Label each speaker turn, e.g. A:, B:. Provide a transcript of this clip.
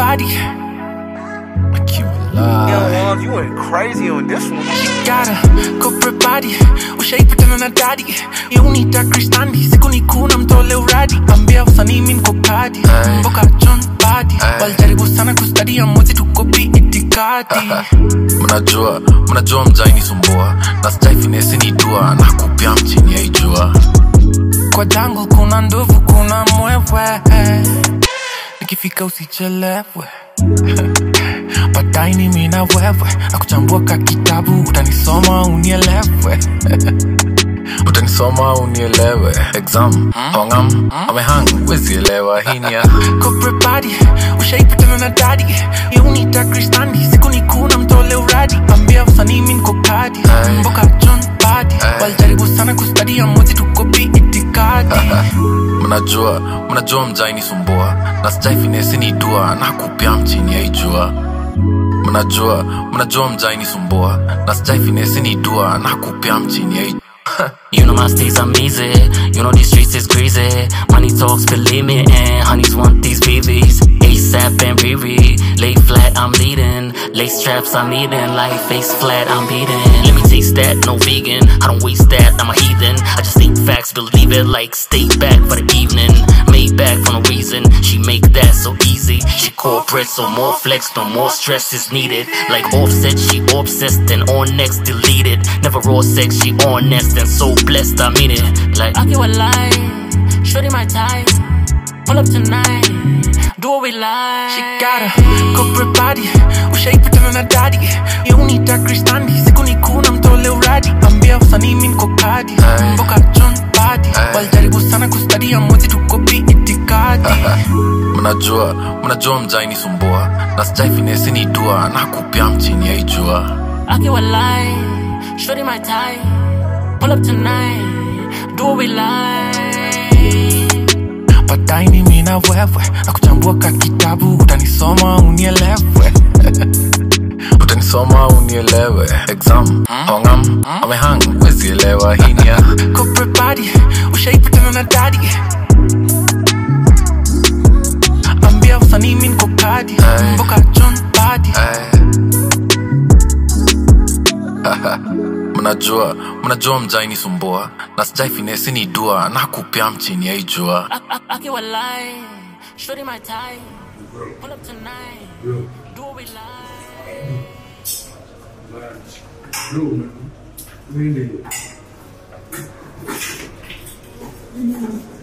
A: body. Like you alive.
B: Young Love, you went crazy on this one.
A: Got a corporate body ushaipitana na dadi yeunita kristandi siku ni kuna mtole uradi ambia usanii mi niko padi mboka john badi walijaribu sana kustadia mwezi tukopi itikadi
C: mnajua mnajua mjaini sumbua na staifinesi ni dua na kupia mchini yaijua
A: kwa jango kuna ndovu kuna mwewe nikifika usichelewe baadaye ni mi na wewe na kuchambua ka kitabu utanisoma unielewe
C: utanisoma unielewe exam hongam amehang wezielewa hinia
A: corporate body ushaipitana na dadi yeunita kristandi siku ni kuna mtole uradi ambia usanii mi niko padi mboka john badi walijaribu sana kustadia mwezi tukopi itikadi
C: mnajua mnajua mjaini sumbua na staifinesi ni dua na kupia mchini yaijua mnajua mnajua mjaini sumbua na staifinesi ni dua na kupia mchini yaijua
D: You know my stays I'm easy. You know these streets is crazy. Money talks, believe me, and honeys want these babies. ASAP and Riri. Lay flat, I'm leading. Lace straps, I'm eating. Like face flat, I'm beating. Let me taste that, no vegan. I don't waste that, I'm a heathen. I just think facts, believe it. Like stay back for the evening. Made back for no reason. She make that so easy. She corporate, so more flex, no more stress is needed. Like offset, she obsessed and on next deleted. Never raw sex, she honest and so blessed. I mean it. Like I feel alive, shorty my type. Pull up tonight, do what we like.
A: She got a corporate body ushaipitana na dadi yeunita kristandi siku ni kuna mtole uradi ambia usanii mi niko padi mboka john badi walijaribu sana kustadia mwezi tukopi itikadi
C: mnajua mnajua mjaini sumbua na staifinesi ni dua na kupia mchini yaijua
D: I feel alive, shorty my type. Pull up tonight, do what we like.
A: baadaye ni mi na wewe na kuchambua ka kitabu utanisoma unielewe
C: utanisoma unielewe exam hongam amehang wezielewa hinia
A: corporate body ushaipitana na dadi ambia usanii mi niko padi mboka john badi
C: mnajua mnajua mjaini sumbua na staifinesi ni dua na kupia mchini yaijua
D: I, I, I feel alive, shorty my type. Pull up tonight, do what we like.
E: Really?